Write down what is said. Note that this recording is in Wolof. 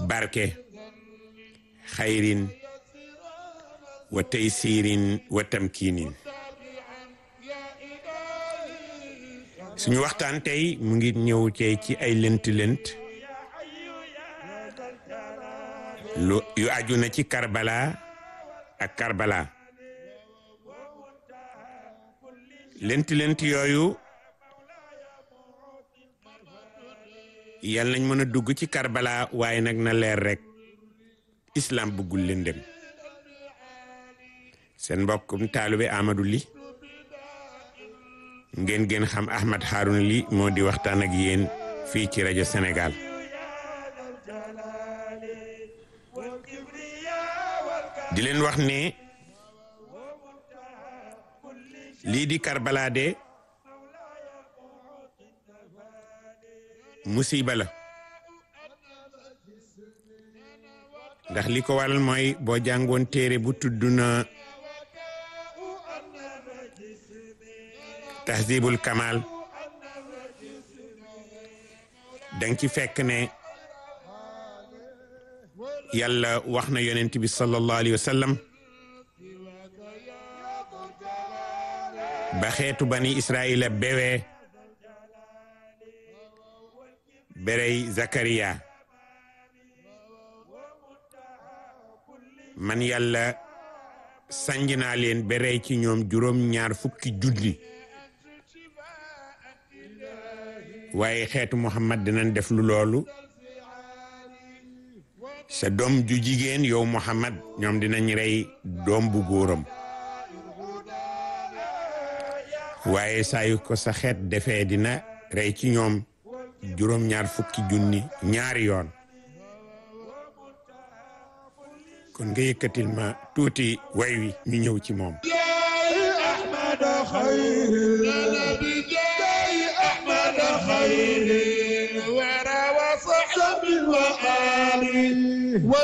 barke xayrin wa taysirin wa tamkinin suñu waxtaan tey mu ngi ñëw cee ci ay lënt-lënt lu yu aju na ci Karbala ak Karbala lënt-lënt yooyu yal nañ mën a dugg ci Karbala waaye nag na leer rek islam bëggul lëndëm seen mbokkum taalibe Amadou Ly ngeen gën xam Ahmad Harouna Ly moo di waxtaan ak yéen fii ci rajo Sénégal di leen wax ne lii di Karbala de musiba la ndax li ko waral mooy boo jàngoon téere bu tudd na tahzibul kamal danga ci fekk ne yàlla wax na yonent bi sallallahu alayhi wa sallam ba xeetu bani israila bewee berey Zakariya man yàlla sanj naa leen berey ci ñoom juróom ñaar fukki julli waaye xeetu Muhammad dinañ def lu loolu sa doom ju jigéen yow Muhammad ñoom dinañ rey doom bu góoram waaye saa yu ko sa xeet defee dina rey ci ñoom juróom ñaar fukki junni ñaari yoon kon nga yëkkatil ma tuuti way wi ñu ñëw ci moom أحمد خير بجاي أحمد خير ورا وصحب وآل